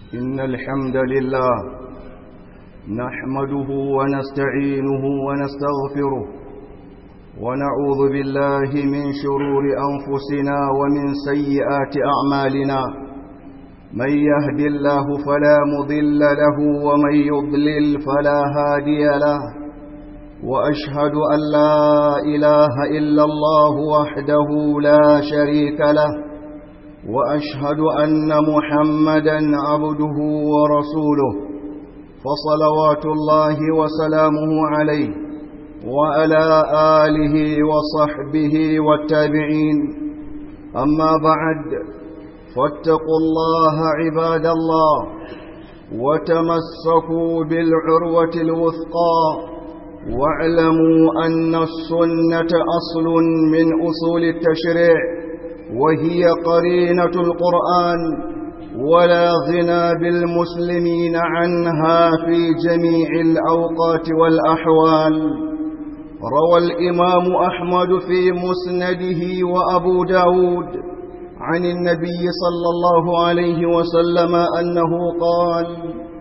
إن الحمد لله نحمده ونستعينه ونستغفره ونعوذ بالله من شرور أنفسنا ومن سيئات أعمالنا من يهد الله فلا مضل له ومن يضلل فلا هادي له وأشهد أن لا إله إلا الله وحده لا شريك له وأشهد أن محمدا عبده ورسوله فصلوات الله وسلامه عليه وعلى آله وصحبه والتابعين أما بعد فاتقوا الله عباد الله وتمسكوا بالعروة الوثقى واعلموا أن السنة أصل من أصول التشريع وهي قرينة القرآن ولا غنى بالمسلمين عنها في جميع الأوقات والأحوال روى الإمام أحمد في مسنده وأبو داود عن النبي صلى الله عليه وسلم أنه قال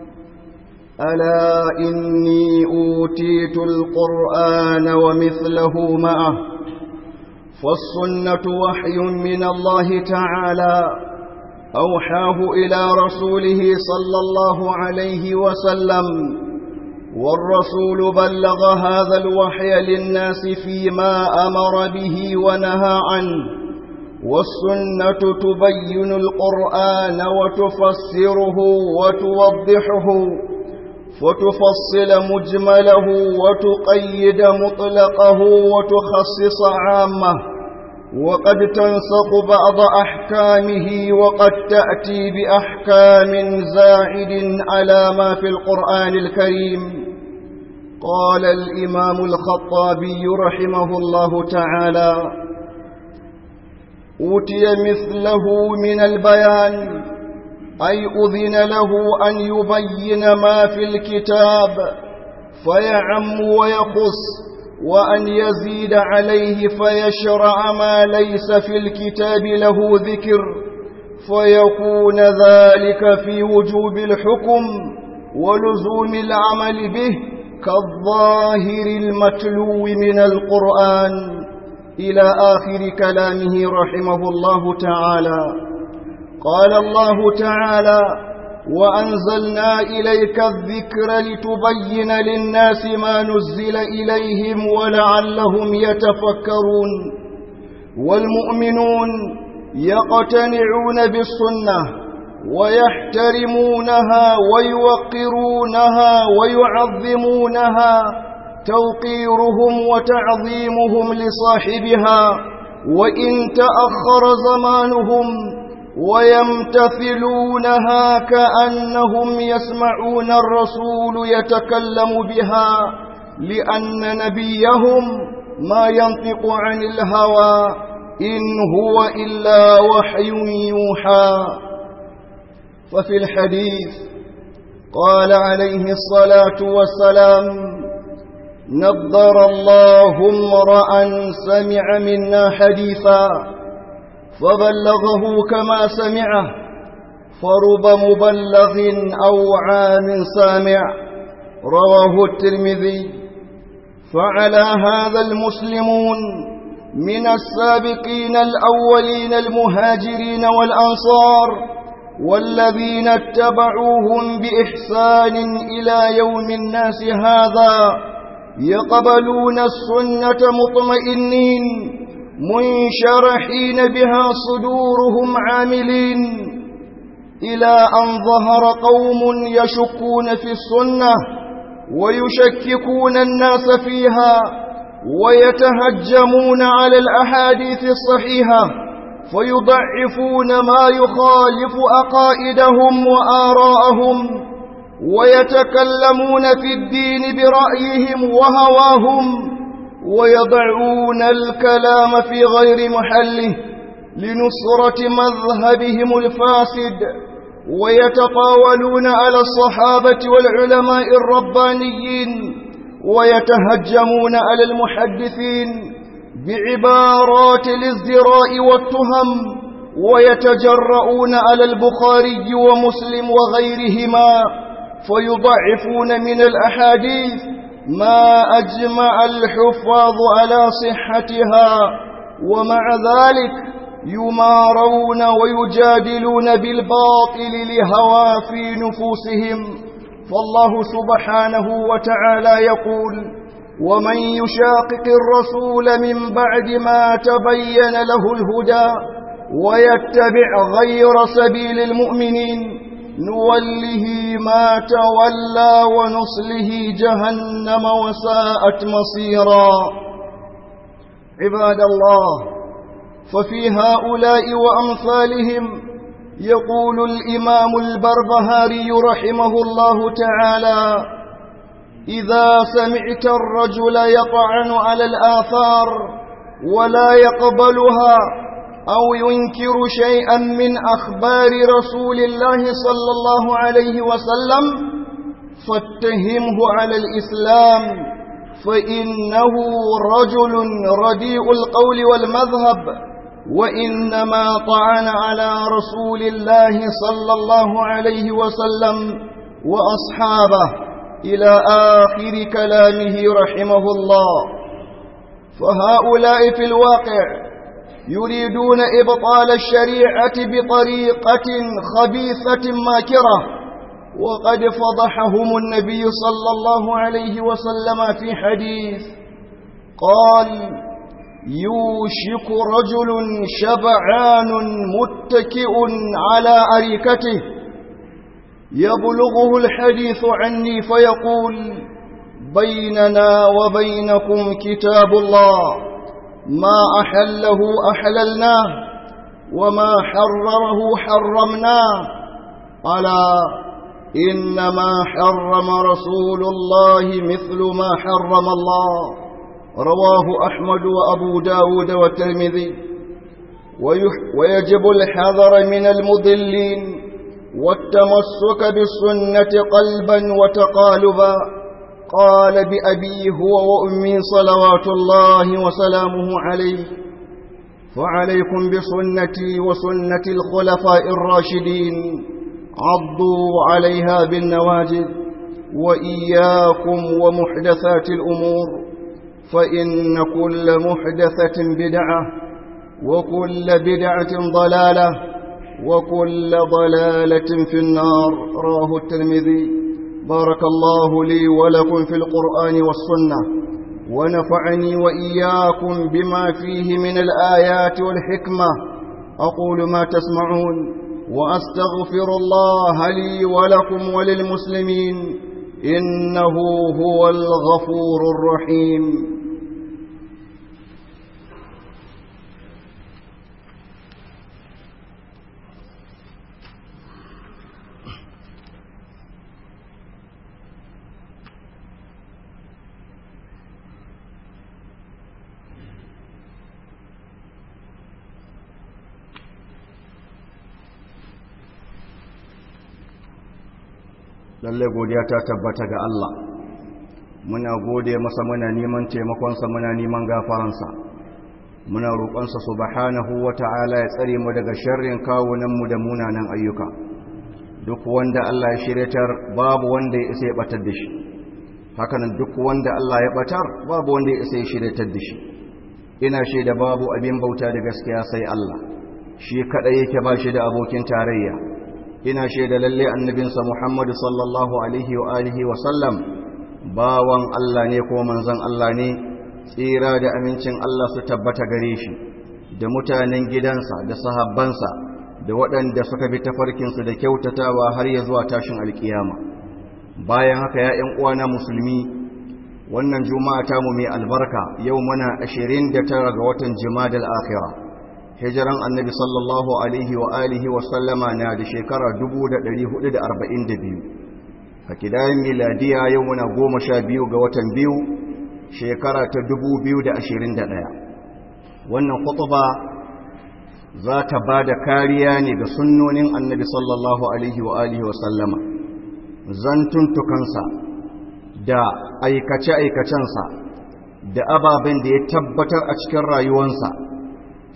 ألا إني أوتيت القرآن ومثله معه فالسنة وحي من الله تعالى أوحاه إلى رسوله صلى الله عليه وسلم والرسول بلغ هذا الوحي للناس فيما أمر به ونهى عنه والسنة تبين القرآن وتفسره وتوضحه فتفصل مجمله وتقيد مطلقه وتخصص عامه وقد تنسق بعض أحكامه وقد تأتي بأحكام زائد على ما في القرآن الكريم قال الإمام الخطابي رحمه الله تعالى أوتي مثله من البيان أي أذن له أن يبين ما في الكتاب فيعم ويخص وأن يزيد عليه فيشرع ما ليس في الكتاب له ذكر فيكون ذلك في وجوب الحكم ولزوم العمل به كالظاهر المتلو من القرآن إلى آخر كلامه رحمه الله تعالى قال الله تعالى وأنزلنا إليك الذكر لتبين للناس ما نزل إليهم ولعلهم يتفكرون والمؤمنون يقتنعون بالسنة ويحترمونها ويوقرونها ويعظمونها توقيرهم وتعظيمهم لصاحبها وإن تأخر زمانهم ويمتثلونها كأنهم يسمعون الرسول يتكلم بها لأن نبيهم ما ينطق عن الهوى إن هو إلا وحي يوحى ففي الحديث قال عليه الصلاة والسلام نضر الله امرأ سمع منا حديثا فبلغه كما سمعه فرب مبلغ أو عام سامع رواه الترمذي فعلى هذا المسلمون من السابقين الأولين المهاجرين والأنصار والذين اتبعوهم بإحسان إلى يوم الناس هذا يقبلون السنة مطمئنين منشرحين بها صدورهم عاملين إلى أن ظهر قوم يشكون في السنة ويشككون الناس فيها ويتهجمون على الأحاديث الصحيحة فيضعفون ما يخالف أقائدهم وآراءهم ويتكلمون في الدين برأيهم وهواهم ويضعون الكلام في غير محله لنصرة مذهبهم الفاسد ويتطاولون على الصحابة والعلماء الربانيين ويتهجمون على المحدثين بعبارات الازدراء والتهم ويتجرؤون على البخاري ومسلم وغيرهما فيضعفون من الأحاديث ما أجمع الحفاظ على صحتها ومع ذلك يمارون ويجادلون بالباطل لهوى في نفوسهم فالله سبحانه وتعالى يقول ومن يشاقق الرسول من بعد ما تبين له الهدى ويتبع غير سبيل المؤمنين نوله ما تولى ونصله جهنم وساءت مصيرا عباد الله ففي هؤلاء وأمثالهم يقول الإمام البربهاري رحمه الله تعالى إذا سمعت الرجل يطعن على الآثار ولا يقبلها أو ينكر شيئا من أخبار رسول الله صلى الله عليه وسلم فاتهمه على الإسلام فإنه رجل رديء القول والمذهب وإنما طعن على رسول الله صلى الله عليه وسلم وأصحابه إلى آخر كلامه رحمه الله فهؤلاء في الواقع يريدون إبطال الشريعة بطريقة خبيثة ماكرة وقد فضحهم النبي صلى الله عليه وسلم في حديث قال يوشك رجل شبعان متكئ على أريكته يبلغه الحديث عني فيقول بيننا وبينكم كتاب الله ما أحله أحللناه وما حرره حرمناه ألا إنما حرم رسول الله مثل ما حرم الله رواه أحمد وأبو داود والترمذي ويجب الحذر من المضلين والتمسك بالسنة قلبا وتقالبا قال بأبي هو وأمي صلوات الله وسلامه عليه فعليكم بسنتي وسنة الخلفاء الراشدين عضوا عليها بالنواجذ وإياكم ومحدثات الأمور فإن كل محدثة بدعة وكل بدعة ضلالة وكل ضلالة في النار راه الترمذي بارك الله لي ولكم في القرآن والسنة ونفعني وإياكم بما فيه من الآيات والحكمة أقول ما تسمعون وأستغفر الله لي ولكم وللمسلمين إنه هو الغفور الرحيم lalle godiya ta tabbata ga Allah muna gode masa muna neman taimakonsa muna neman gafaransa muna roƙonsa subhanahu wata'ala ya tsare mu daga sharrin kawunanmu da munanan ayyuka duk wanda Allah ya shiryatar babu wanda ya isa ya batar da shi hakanan duk wanda Allah ya batar babu wanda ya isa ya shiryatar da shi ina shaida babu abin bauta da gaskiya sai Allah shi kadai yake ba shi da abokin tarayya ina shaida lalle annabinsa Muhammadu sallallahu alaihi wa alihi wa sallam bawan Allah ne ko manzon Allah ne tsira da amincin Allah su tabbata gare shi da mutanen gidansa da sahabbansa da waɗanda suka bi tafarkinsu da kyautatawa har ya zuwa tashin alkiyama bayan haka ya ƴan uwana musulmi wannan juma'a ta mu mai albarka yau muna 29 ga watan jimadal akhirah hijiran annabi sallallahu alaihi wa alihi wa sallama na da shekara 1442 a kidayen miladiya yau muna goma sha biyu ga watan biyu shekara ta 2021 wannan kutuba za ta ba da kariya ne ga sunnonin annabi sallallahu alaihi wa alihi wa sallama zantuntukansa da aikace-aikacensa da ababen da ya tabbatar a cikin rayuwansa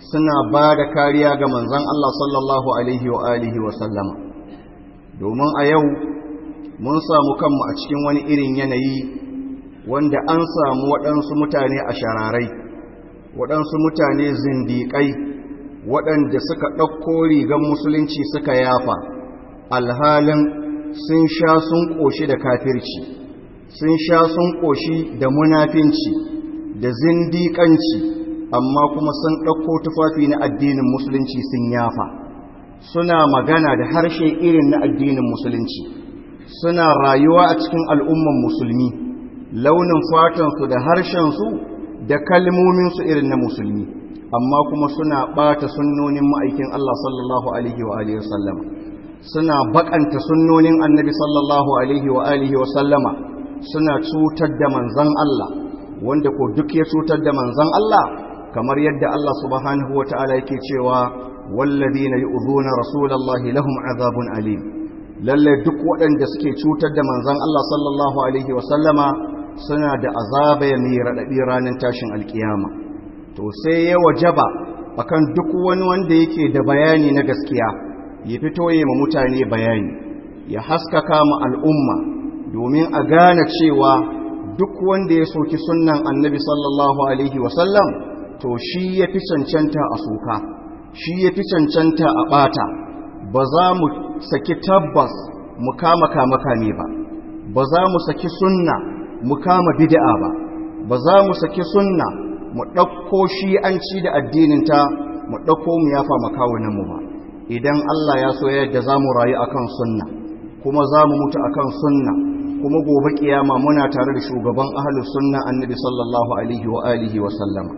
suna ba da kariya ga manzan Allah sallallahu alaihi wa alihi wa sallama domin a yau mun samu kanmu a cikin wani irin yanayi wanda an samu waɗansu mutane a shararai waɗansu mutane zindiƙai waɗanda suka ɗauko rigar musulunci suka yafa alhalin sun sha sun ƙoshi da kafirci sun sha sun ƙoshi da munafinci da zindiƙanci amma kuma sun ɗauko tufafi na addinin musulunci sun yafa suna magana da harshe irin na addinin musulunci suna rayuwa a cikin al'umman musulmi launin fatansu da harshensu da kalmominsu irin na musulmi amma kuma suna ɓata sunnonin ma'aikin Allah sallallahu Alaihi wa Alaihi wasallama suna baƙanta sunnonin annabi sallallahu Alaihi wa Alaihi wasallama suna cutar da manzan Allah wanda ko duk ya cutar da manzan Allah kamar yadda Allah subhanahu wa ta'ala yake cewa wallazina yu'zuna rasulallahi lahum azabun alim lalle duk waɗanda suke cutar da manzan Allah sallallahu Alaihi wasallama suna da azaba mai raɗaɗi ranar tashin alkiyama to sai ya wajaba akan duk wani wanda yake da bayani na gaskiya ya fito ya ma mutane bayani ya haskaka ma al'umma domin a gane cewa duk wanda ya soki sunnan annabi sallallahu alaihi wasallam to shi ya fi cancanta a soka shi ya fi cancanta a ɓata ba za mu saki tabbas mu kama kama kame ba ba za mu saki sunna mu kama bid'a ba ba za mu saki sunna mu ɗauko shi'anci da addininta mu ɗauko mu yafa makawunanmu ba idan Allah ya so yadda za mu rayu akan sunna kuma za mu mutu akan sunna kuma gobe kiyama muna tare da shugaban ahlus sunna annabi sallallahu alaihi wa alihi wa sallama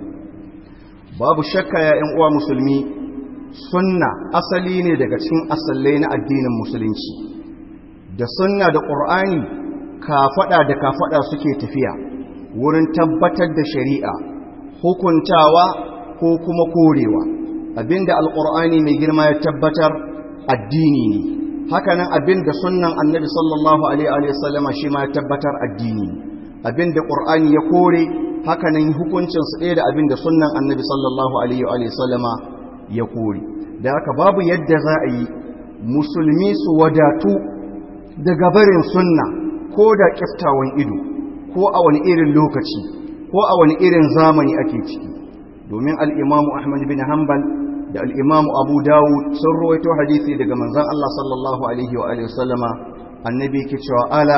babu shakka ya ƴan uwa musulmi sunna asali ne daga cikin asallai na addinin musulunci da sunna da qur'ani kafada da kafada suke tafiya wurin tabbatar da shari'a hukuntawa ko kuma korewa abinda alqur'ani mai girma ya tabbatar addini ne hakanan abinda sunnan annabi sallallahu alaihi wa sallama shi ma ya tabbatar addini abinda qur'ani ya kore hakanan hukuncin su ɗaya da abinda sunnan annabi sallallahu alaihi wa sallama ya kore da haka babu yadda za a yi musulmi su wadatu daga barin sunna ko da kiftawan ido ko a wani irin lokaci ko a wani irin zamani ake ciki domin al'imamu ahmad bin hanbal da al'imamu abu dawud sun rawaito hadisi daga manzan Allah sallallahu alaihi wa alaihi wasallama annabi ke cewa ala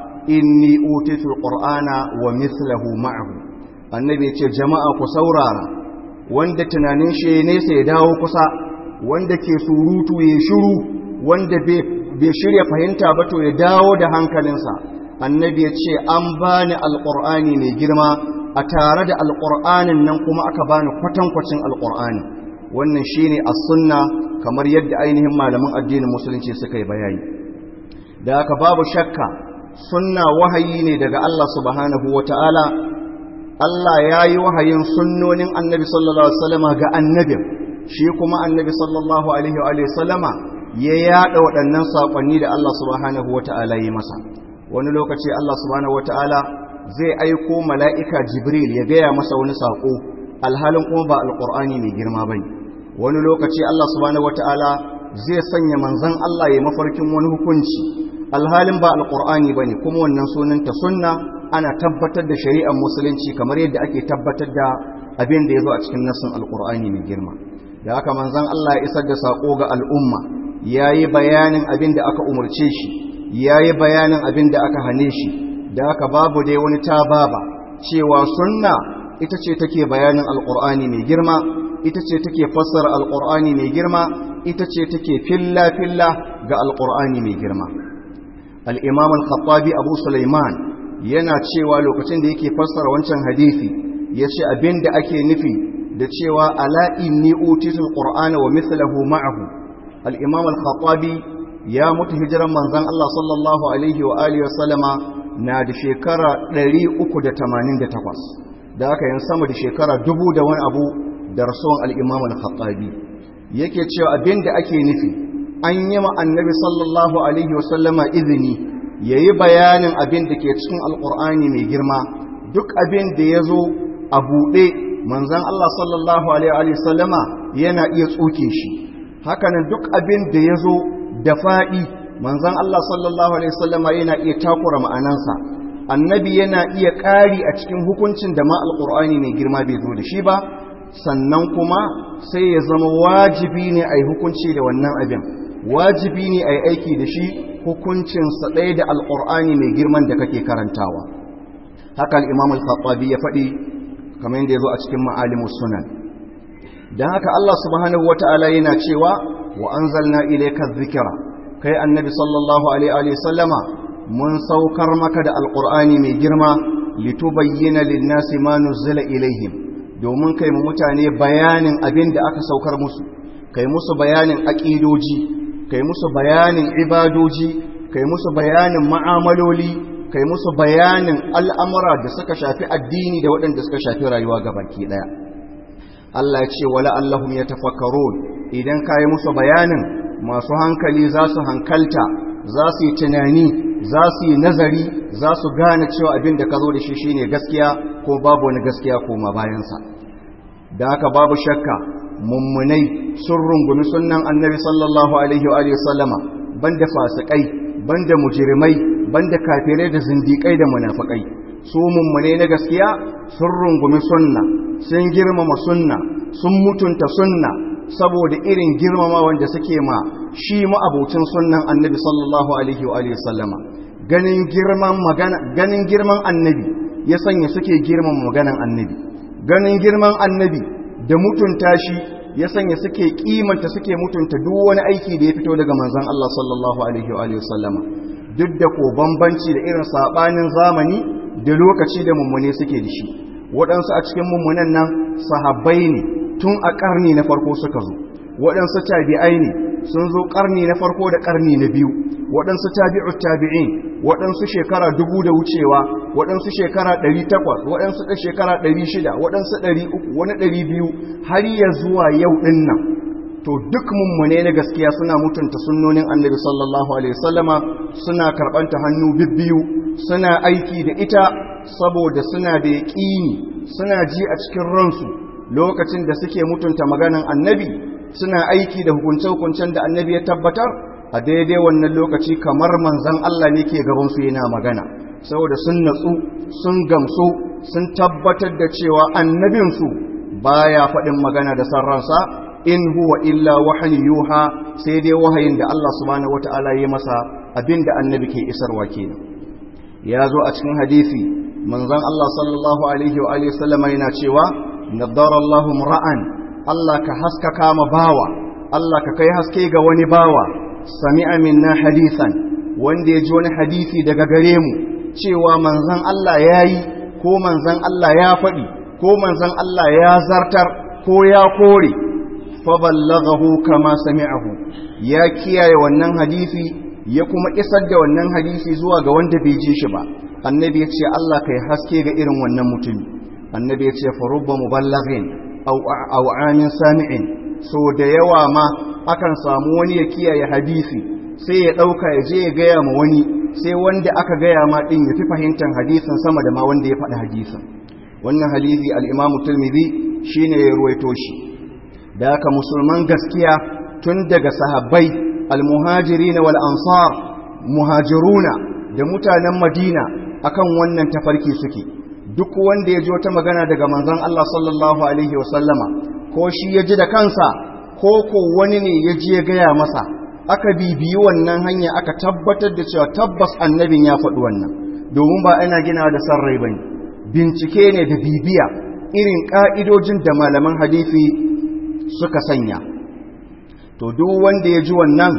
inni utitul qur'ana wa mithlahu ma'ahu annabi ce jama'a ku saurara wanda tunanin shi nesa ya dawo kusa wanda ke surutu ya shiru wanda bai shirya fahimta ba to ya dawo da hankalinsa annabi ya ce an bani alqur'ani mai girma a tare da alqur'anin nan kuma aka bani kwatankwacin alqur'ani wannan shine as-sunna kamar yadda ainihin malaman addinin musulunci suka yi bayani da haka babu shakka sunna wahayi ne daga Allah subhanahu wataala Allah ya yi wahayin sunnonin annabi sallallahu alaihi wasallama ga annabin shi kuma annabi sallallahu alaihi wa sallama ya yada waɗannan saƙonni da Allah subhanahu wataala yi masa wani lokaci Allah subhanahu wataala zai aiko mala'ika Jibril ya gaya masa wani saƙo alhalin kuma ba alƙur'ani mai girma bane wani lokaci Allah subhanahu wataala zai sanya manzon Allah ya mafarkin wani hukunci alhalin ba alƙur'ani bane kuma wannan sunanta sunna ana tabbatar da shari'ar musulunci kamar yadda ake tabbatar da abin da ya zo a cikin nassin alƙur'ani mai girma da haka manzon Allah ya isar da saƙo ga al'umma yayi bayanin abin da aka umarce shi yayi bayanin abin da aka hane shi da haka babu dai wani tababa cewa sunna ita ce take bayanin alƙur'ani mai girma ita ce take fassara alƙur'ani mai girma ita ce take filla-filla ga alƙur'ani mai girma al'imam al-khattabi abu sulaiman yana cewa lokacin da yake fassara wancan hadithi ya ce abin da ake nufi da cewa ala inni utitul qur'ana wa mithlahu ma'ahu al-imam al-khattabi ya mutu hijiran manzon Allah sallallahu alaihi wa alihi wa sallama na da shekara 388 da aka yin sama da shekara dubu da wani abu da rasuwan al'imam al-khattabi yake cewa abin da ake nufi an yi ma annabi sallallahu alaihi wasallama izini ya yi bayanin abin da ke cikin alƙur'ani mai girma duk abin da ya zo a buɗe manzon Allah sallallahu alaihi wasallama yana iya tsoke shi hakanan duk abin da ya zo da faɗi manzon Allah sallallahu alaihi wasallama yana iya takura ma'anansa annabi yana iya ƙari a cikin hukuncin da ma alƙur'ani mai girma bai zo da shi ba sannan kuma sai ya zama wajibi ne a yi hukunci da wannan abin wajibi ne a yi aiki da shi hukuncinsa ɗaya da alƙur'ani mai girman da kake karantawa haka al'imam al-khattabi ya faɗi kamar yadda ya zo a cikin ma'alimus sunan don haka Allah subhanahu wa ta'ala yana cewa wa an zalna ilaika zikira kai annabi sallallahu alaihi sallama mun saukar maka da alƙur'ani mai girma litubayyana linnasi ma nuzila ilaihim domin kai mu mutane bayanin abin da aka saukar musu kai musu bayanin aƙidoji kai musu bayanin ibadoji kai musu bayanin ma'amaloli kai musu bayanin al'amura da suka shafi addini da waɗanda suka shafi rayuwa ga baki ɗaya Allah ya ce wala Allahum ya tafakkarun idan ka yi musu bayanin masu hankali za su hankalta za su yi tunani za su yi nazari za su gane cewa abin da ka zo da shi shine gaskiya ko babu wani gaskiya koma bayansa da haka babu shakka mummunai sun rungumi sunnan annabi sallallahu alaihi wa sallama banda fasikai banda mujrimai banda kafirai da zindikai da munafikai su mummunai na gaskiya sun rungumi sunna sun girmama sunna sun mutunta sunna saboda irin girmama wanda suke ma shi ma'abocin sunnan annabi sallallahu alaihi wa sallama ganin girman magana ganin girman annabi ya sanya suke girmama maganan annabi ganin girman annabi da mutunta shi ya sanya suke kimanta suke mutunta duk wani aiki da ya fito daga manzon Allah sallallahu alaihi wa sallama duk da ko bambanci da irin sabanin zamani da lokaci da mummune suke da shi waɗansu a cikin mummunan nan sahabbai ne tun a ƙarni na farko suka zo waɗansu tabi'ai ne sun zo ƙarni na farko da ƙarni na biyu waɗansu tabi'ut tabi'in waɗansu shekara dubu da wucewa waɗansu shekara ɗari takwas waɗansu ɗan shekara ɗari shida waɗansu ɗari uku wani ɗari biyu har ya zuwa yau ɗin nan to duk mummune na gaskiya suna mutunta sunnonin annabi sallallahu alaihi wasallama suna karɓanta hannu bibbiyu suna aiki da ita saboda suna da yaƙini suna ji a cikin ransu lokacin da suke mutunta maganan annabi suna aiki da hukunce-hukuncen da annabi ya tabbatar a daidai wannan lokaci kamar manzan Allah ne ke gabansu yana magana saboda sun natsu sun gamsu sun tabbatar da cewa annabinsu baya faɗin magana da sarransa in huwa illa wahayi yuha sai dai wahayin da Allah subhanahu wata'ala ya masa abinda annabi ke isarwa kenan ya zo a cikin hadisi manzan Allah sallallahu alaihi wa alihi sallama yana cewa nadara Allahu ra'an Allah ka haskaka ma bawa Allah ka kai haske ga wani bawa sami'a minna hadisan wanda ya ji wani hadisi daga gare mu cewa manzan Allah ya yi ko manzan Allah ya faɗi ko manzan Allah ya zartar ko ya kore fa ballaghahu kama sami'ahu ya kiyaye wannan hadisi ya kuma isar da wannan hadisi zuwa ga wanda bai ji shi ba annabi ya ce Allah kai haske ga irin wannan mutumi annabi ya ce fa rubba muballighin aw amin sami'in so da yawa ma akan samu wani ya kiyaye hadisi sai ya dauka ya je ya gaya ma wani sai wanda aka gaya ma din ya fi fahimtar hadisin sama da ma wanda ya faɗi hadisin wannan hadisi al-Imam Tirmidhi shine ya ruwaito shi da haka musulman gaskiya tun daga sahabbai al-muhajirin wal ansar muhajiruna da mutanen Madina akan wannan tafarki suke duk wanda ya ji wata magana daga manzon Allah sallallahu alaihi wasallama ko shi ya ji da kansa ko ko wani ne ya ji ya gaya masa aka bibiyi wannan hanya aka tabbatar da cewa tabbas annabin ya faɗi wannan domin ba ana gina da san rai bane bincike ne da bibiya irin ƙa'idojin da malaman hadisi suka sanya to duk wanda ya ji wannan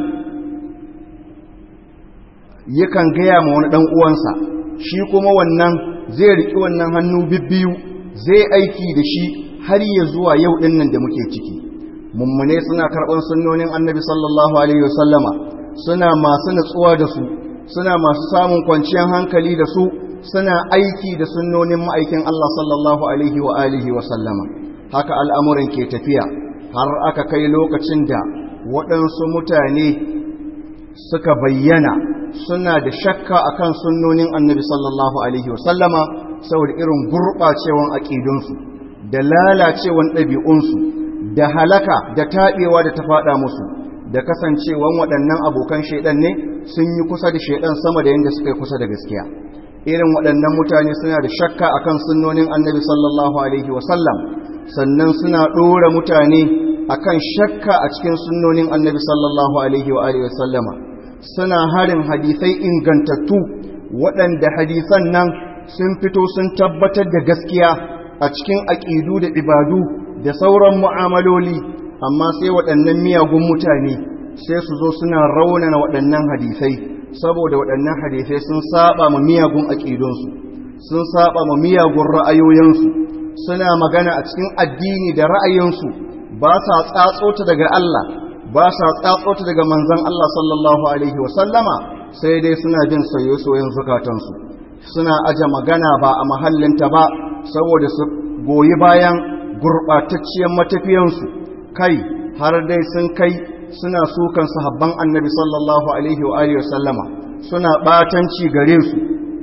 yakan gaya ma wani ɗan uwansa shi kuma wannan zai riƙi wannan hannu bibbiyu zai aiki da shi har ya zuwa yau ɗin nan da muke ciki mummune suna karɓar sunnonin annabi sallallahu alaihi wasallama suna masu natsuwa da su suna masu samun kwanciyar hankali da su suna aiki da sunnonin ma'aikin Allah sallallahu alaihi wa alihi wasallama haka al'amuran ke tafiya har aka kai lokacin da waɗansu mutane suka bayyana suna da shakka akan sunnonin annabi sallallahu alaihi wasallama saboda irin gurɓacewan aƙidunsu da lalacewan ɗabi'unsu da halaka da taɓewa da ta faɗa musu da kasancewan waɗannan abokan shaidan ne sun yi kusa da shaidan sama da yadda suka yi kusa da gaskiya irin waɗannan mutane suna da shakka akan sunnonin annabi sallallahu alaihi wasallam sannan suna ɗora mutane akan shakka a cikin sunnonin annabi sallallahu alaihi wa alihi wasallama suna harin hadisai ingantattu waɗanda hadisan nan sun fito sun tabbatar da gaskiya a cikin aƙidu da ibadu da sauran mu'amaloli amma sai waɗannan miyagun mutane sai su zo suna raunana waɗannan hadisai saboda waɗannan hadisai sun saba ma miyagun aƙidunsu sun saba ma miyagun ra'ayoyinsu suna magana a cikin addini da ra'ayinsu ba sa tsatsota daga Allah ba sa tsatsota daga manzon Allah sallallahu alaihi wasallama sai dai suna jin soye-soyen zukatansu suna aje magana ba a mahallinta ba saboda su goyi bayan gurɓatacciyar matafiyansu kai har dai sun kai suna sukan sahabban annabi sallallahu alaihi wa alihi wasallama suna batanci gare su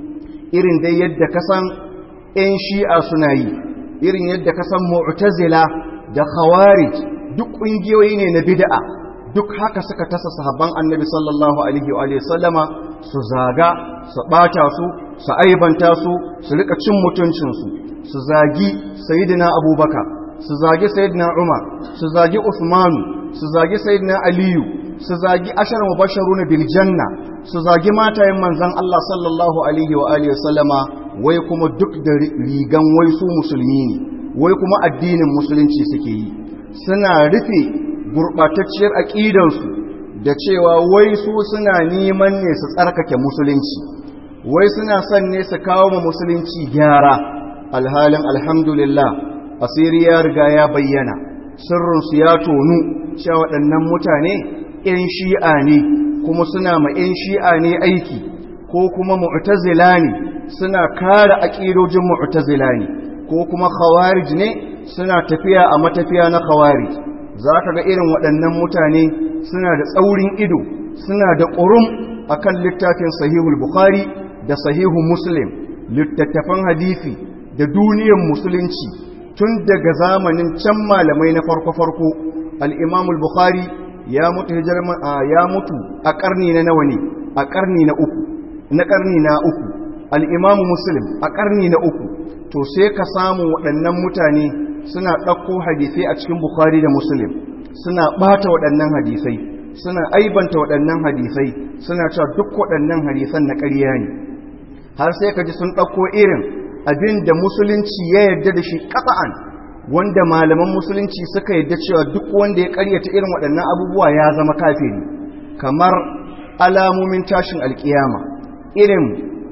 irin dai yadda kasan ɗan shi'a suna yi irin yadda kasan mu'tazila da khawarij duk ƙungiyoyi ne na bid'a duk haka suka tasa sahabban annabi sallallahu alaihi wa alihi wasallama su zaga su bata su su aibanta su su rika cin mutuncinsu su zagi sayyidina abubakar su zagi sayyidina umar su zagi usmanu su zagi sayyidina aliyu su zagi ashar mubasharuna bil janna su zagi matayen manzon Allah sallallahu alaihi wa alihi wasallama wai kuma duk da rigan wai su musulmi ne wai kuma addinin musulunci suke yi suna rufe gurbatacciyar aqidansu da cewa wai su suna neman ne su tsarkake musulunci wai suna son ne su kawo ma musulunci gyara alhalin alhamdulillah asiri ya riga ya bayyana sirrinsu ya tonu cewa waɗannan mutane 'yan shi'a ne kuma suna ma 'yan shi'a ne aiki ko kuma mu'tazila ne suna kare aƙidojin mu'tazila ne ko kuma khawarij ne suna tafiya a matafiya na khawarij za ka ga irin waɗannan mutane suna da tsaurin ido suna da ƙurum akan littafin sahihul bukhari da sahihu muslim littattafan hadisi da duniyar musulunci tun daga zamanin can malamai na farko-farko al'imamul bukhari ya mutu ya mutu a ƙarni na nawa ne a ƙarni na uku na ƙarni na uku al'imamu muslim a ƙarni na uku to sai ka samu waɗannan mutane suna ɗauko hadisai a cikin bukhari da muslim suna ɓata waɗannan hadisai suna aibanta waɗannan hadisai suna cewa duk waɗannan hadisan na ƙarya ne har sai ka ji sun ɗauko irin abin da musulunci ya yarda da shi ƙasa'an wanda malaman musulunci suka yarda cewa duk wanda ya ƙaryata irin waɗannan abubuwa ya zama kafiri kamar alamomin tashin alƙiyama irin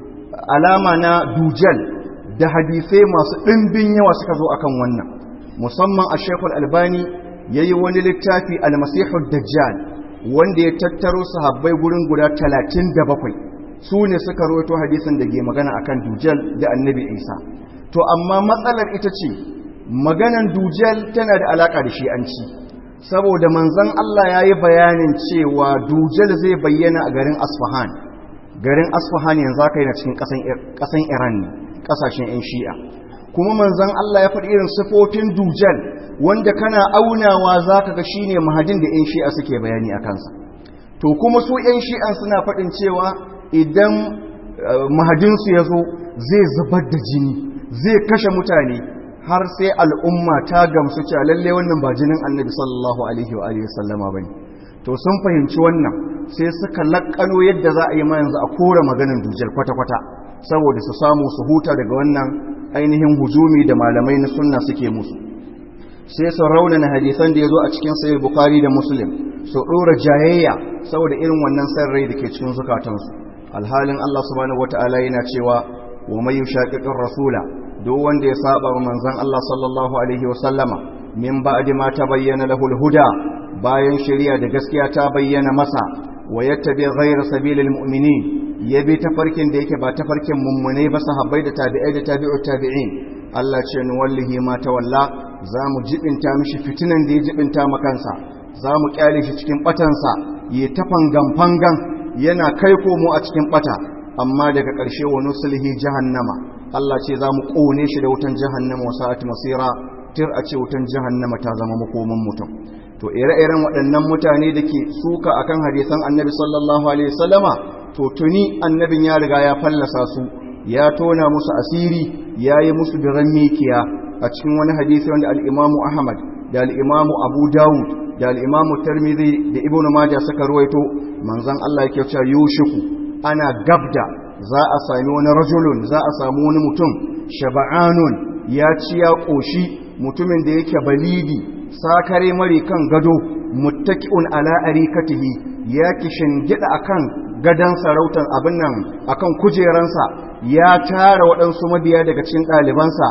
alama na dujal da hadisai masu ɗimbin yawa suka zo akan wannan musamman a shekul albani ya yi wani littafi almasihul dajjal wanda ya tattaro sahabbai gurin guda talatin da bakwai su ne suka roto hadisin da ke magana akan dujal da annabi isa to amma matsalar ita ce maganan dujal tana da alaka da shi'anci saboda manzon Allah ya yi bayanin cewa dujal zai bayyana a garin asfahan garin asfahan yanzu aka yi na cikin ƙasan iran ne ƙasashen 'yan shi'a kuma manzon Allah ya faɗi irin sifofin dujal wanda kana aunawa za ka ga shi ne mahadin da 'yan shi'a suke bayani a kansa to kuma su 'yan shi'an suna faɗin cewa idan mahadinsu ya zo zai zubar da jini zai kashe mutane har sai al'umma ta gamsu cewa lalle wannan ba jinin annabi sallallahu alaihi wa alihi sallama bane to sun fahimci wannan sai suka lakkano yadda za a yi ma yanzu a kora maganin dujal kwata-kwata saboda su samu su huta daga wannan ainihin hujumi da malamai na sunna suke musu sai su raunana hadisan da ya zo a cikin sahih bukhari da muslim su ɗora jayayya saboda irin wannan san rai da ke cikin zukatansu alhalin Allah subhanahu wataala yana cewa wa may yushaqiqir rasula duk wanda ya saba wa manzon Allah sallallahu alaihi wa sallama min ba'di ma tabayyana lahu huda bayan shari'a da gaskiya ta bayyana masa wa yattabi ghayra sabilil mu'minin yabi tafarkin da yake ba tafarkin mummune ba sahabbai da tabi'ai da tabi'ut tabi'in Allah ce ni wallahi ma tawalla zamu jibinta mishi fitinan da ya jibinta makansa zamu kyale shi cikin batansa yi tafangan fangan yana kai komo a cikin bata amma daga ƙarshe wa nusulhi jahannama Allah ce za mu ƙone shi da wutan jahannama wa sa'at masira tir a ce wutan jahannama ta zama makoman mutum to ire-iren waɗannan mutane da ke suka akan hadisan annabi sallallahu alaihi wasallama to tuni annabin ya riga ya fallasa su ya tona musu asiri ya yi musu biran mikiya a cikin wani hadisi wanda al'imamu ahmad da al'imamu abu dawud da al'imamu tarmidhi da ibn majah suka ruwaito manzon allah yake cewa yushiku ana gabda za a sami wani rajulun za a samu wani mutum shaba'anun ya ci ya ƙoshi mutumin da yake balidi sakare mari kan gado muttaki'un ala arikatihi ya kishin gida akan gadan sarautar abin nan akan kujeransa ya tara waɗansu mabiya daga cikin ɗalibansa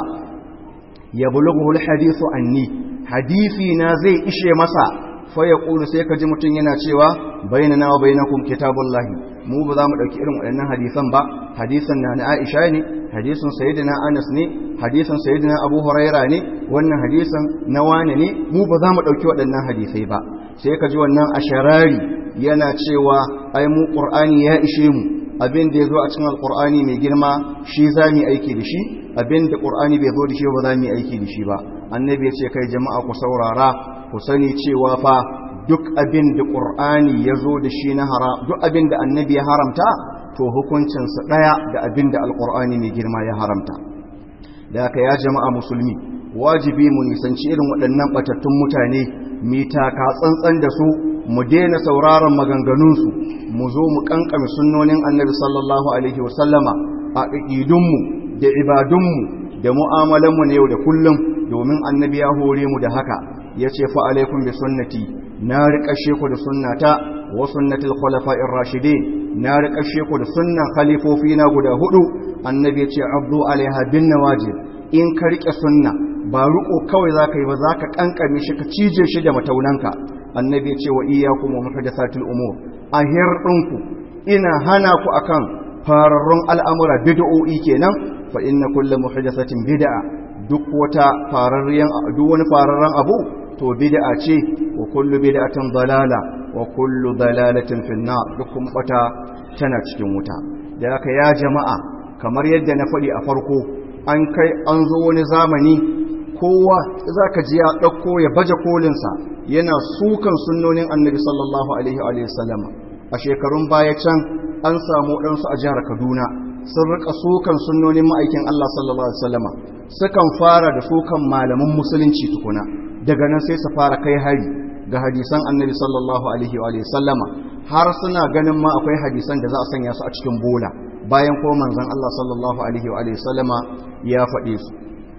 ya bulughu alhadithu anni hadisi na zai ishe masa fa yaqulu sai ka ji mutum yana cewa bainana wa bainakum kitabullahi mu ba za mu ɗauki irin waɗannan hadisan ba hadisan na na Aisha ne hadisan sayyidina Anas ne hadisan sayyidina Abu Huraira ne wannan hadisan na wane ne mu ba za mu ɗauki waɗannan hadisai ba sai ka ji wannan asharari yana cewa ai mu Qur'ani ya ishe mu abin da ya zo a cikin alƙur'ani mai girma shi za mu aiki da shi abin da ƙur'ani bai zo da shi ba za mu aiki da shi ba annabi ya ce kai jama'a ku saurara ku sani cewa fa duk abin da ƙur'ani ya zo da shi na haram duk abin da annabi ya haramta to hukuncinsa ɗaya da abin da alƙur'ani mai girma ya haramta da haka ya jama'a musulmi wajibi mu nisanci irin waɗannan ɓatattun mutane mu taka tsantsan da su mu daina sauraron maganganunsu mu zo mu kankame sunnonin annabi sallallahu alaihi wasallama a ƙiƙidunmu da ibadunmu da mu'amalanmu na yau da kullum domin annabi ya hore mu da haka ya ce fa alaikum bi sunnati na riƙashe ku da sunnata wa sunnatul khulafa'ir rashidin na riƙashe ku da sunnan khalifofi na guda hudu annabi ya ce abdu alaiha bin nawajib in ka riƙe sunna ba riƙo kawai za ka yi ba za ka kankame shi ka cije shi da mataunanka annabi ce wa iyyakum wa muhdathatil umur a hirdinku ina hana ku akan fararrun al'amura bid'o'i kenan fa inna kullu muhdathatin bid'a duk wata fararriyan duk wani fararran abu to bid'a ce wa kullu bid'atin dalala wa kullu dalalatin fin nar duk kuma bata tana cikin wuta da haka ya jama'a kamar yadda na faɗi a farko an kai an zo wani zamani kowa za ka ji ya ɗauko ya baje kolinsa yana sukan sunnonin annabi sallallahu alaihi wa sallama a shekarun baya can an samu ɗansu a jihar kaduna sun rika sukan sunnonin ma'aikin allah sallallahu alaihi wa sallama sukan fara da sukan malaman musulunci tukuna daga nan sai su fara kai hari ga hadisan annabi sallallahu alaihi wa sallama har suna ganin ma akwai hadisan da za a sanya su a cikin bola bayan ko manzon allah sallallahu alaihi wa sallama ya faɗe su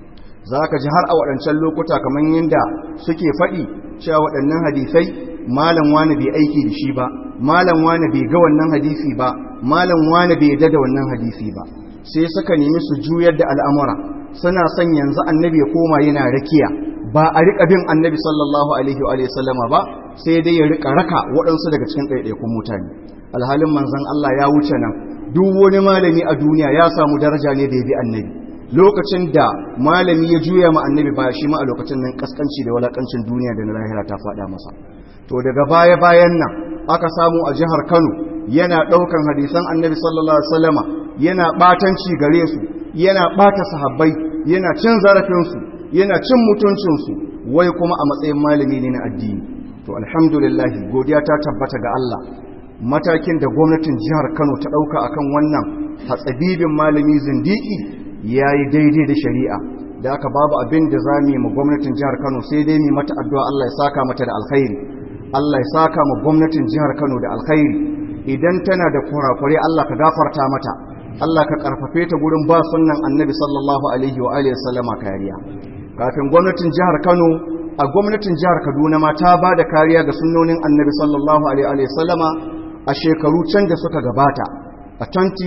za ka ji har a waɗancan lokuta kamar yadda suke faɗi cewa waɗannan hadisai malam wani bai aiki da shi ba malam wani bai ga wannan hadisi ba malam wani bai yadda da wannan hadisi ba sai suka nemi su juyar da al'amura suna son yanzu annabi ya koma yana rakiya ba a riƙa bin annabi sallallahu alaihi wa sallama ba sai dai ya riƙa raka waɗansu daga cikin ɗaiɗaikun mutane alhalin manzon Allah ya wuce nan duk wani malami a duniya ya samu daraja ne da ya bi annabi lokacin da malami ya juya ma annabi ba shi ma a lokacin nan kaskanci da walakancin duniya da na lahira ta faɗa masa to daga baya bayan nan aka samu a jihar Kano yana ɗaukan hadisan annabi sallallahu alaihi wasallama yana batanci gare su yana bata sahabbai yana cin zarafin su yana cin mutuncin su wai kuma a matsayin malami ne na addini to alhamdulillah godiya ta tabbata ga Allah matakin da gwamnatin jihar Kano ta ɗauka akan wannan hatsabibin malami zindiki ya yi daidai da shari'a da aka babu abin da za mu yi ma gwamnatin jihar kano sai dai mu mata addu'a Allah ya saka mata da alkhairi Allah ya saka ma gwamnatin jihar kano da alkhairi idan tana da kurakure Allah ka gafarta mata Allah ka karfafe ta gurin ba sunnan annabi sallallahu alaihi wa alihi sallama kariya kafin gwamnatin jihar kano a gwamnatin jihar kaduna ma ta ba da kariya ga sunnonin annabi sallallahu alaihi wa sallama a shekaru can da suka gabata a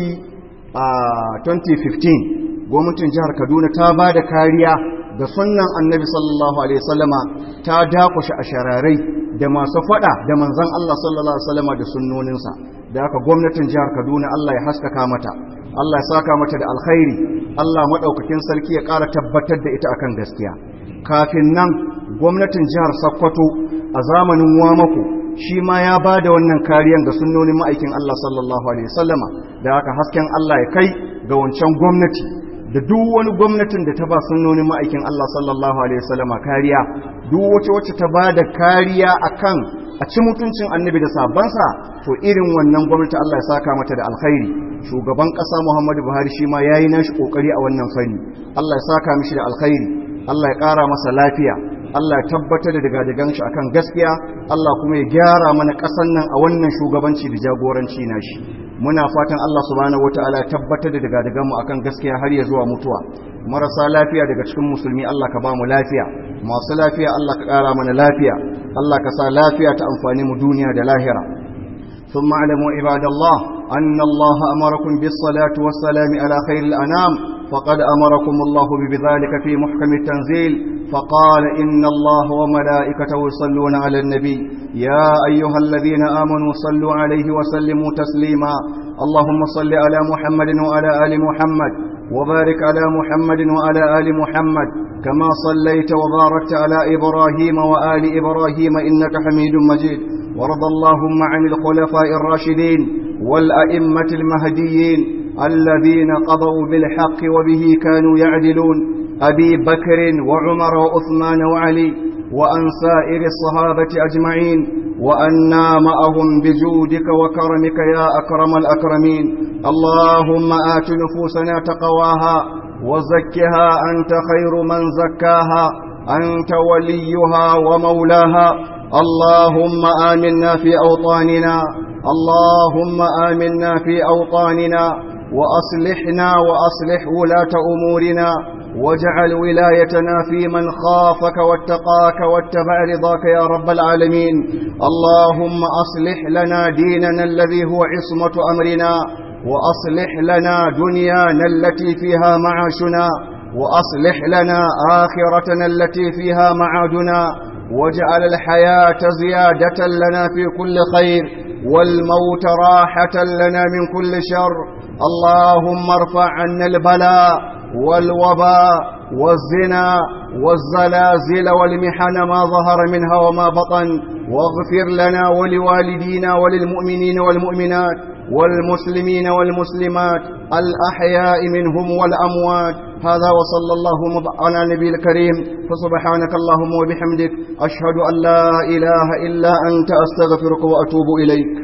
2015 gwamnatin jihar kaduna ta ba da kariya da sunan annabi sallallahu alaihi wasallama ta dakushe a shararai da masu fada da manzan Allah sallallahu alaihi wasallama da sunnoninsa da haka gwamnatin jihar kaduna Allah ya haskaka mata Allah ya saka mata da alkhairi Allah madaukakin sarki ya ƙara tabbatar da ita akan gaskiya kafin nan gwamnatin jihar Sokoto a zamanin Wamako shi ma ya ba da wannan kariyan ga sunnonin ma'aikin Allah sallallahu alaihi wasallama da haka hasken Allah ya kai ga wancan gwamnati da duk wani gwamnatin da ta ba sunnonin ma'aikin Allah sallallahu alaihi wasallama kariya duk wace wacce ta ba da kariya akan a ci mutuncin annabi da sabansa to irin wannan gwamnati Allah ya saka mata da alkhairi shugaban ƙasa Muhammadu Buhari shi ma yayi nashi kokari a wannan fanni Allah ya saka mishi da alkhairi Allah ya ƙara masa lafiya Allah ya tabbatar da daga shi akan gaskiya Allah kuma ya gyara mana ƙasar nan a wannan shugabanci da jagoranci nashi muna fatan Allah subhanahu wataala ya tabbatar da daga mu akan gaskiya har ya zuwa mutuwa marasa lafiya daga cikin musulmi Allah ka ba mu lafiya masu lafiya Allah ka ƙara mana lafiya Allah ka sa lafiya ta amfani mu duniya da lahira ثم اعلموا عباد الله أن الله أمركم بالصلاة والسلام على خير الأنام فقد أمركم الله بذلك في محكم التنزيل فقال إن الله وملائكته يصلون على النبي يا أيها الذين آمنوا صلوا عليه وسلموا تسليما اللهم صل على محمد وعلى آل محمد وبارك على محمد وعلى آل محمد كما صليت وباركت على إبراهيم وآل إبراهيم إنك حميد مجيد وارض اللهم عن الخلفاء الراشدين والأئمة المهديين الذين قضوا بالحق وبه كانوا يعدلون أبي بكر وعمر وعثمان وعلي وأن سائر الصحابة أجمعين وأنا معهم بجودك وكرمك يا أكرم الأكرمين اللهم آت نفوسنا تقواها وزكها أنت خير من زكاها أنت وليها ومولاها اللهم آمنا في أوطاننا اللهم آمنا في أوطاننا وأصلحنا وأصلح ولاة أمورنا واجعل ولايتنا في من خافك واتقاك واتبع رضاك يا رب العالمين اللهم أصلح لنا ديننا الذي هو عصمة أمرنا وأصلح لنا دنيانا التي فيها معاشنا وأصلح لنا آخرتنا التي فيها معادنا واجعل الحياة زيادة لنا في كل خير والموت راحة لنا من كل شر اللهم ارفع عنا البلاء والوباء والزنا والزلازل والمحن ما ظهر منها وما بطن واغفر لنا ولوالدينا وللمؤمنين والمؤمنات والمسلمين والمسلمات الأحياء منهم والأموات هذا وصلى الله على نبي الكريم فسبحانك اللهم وبحمدك أشهد أن لا إله إلا أنت أستغفرك وأتوب إليك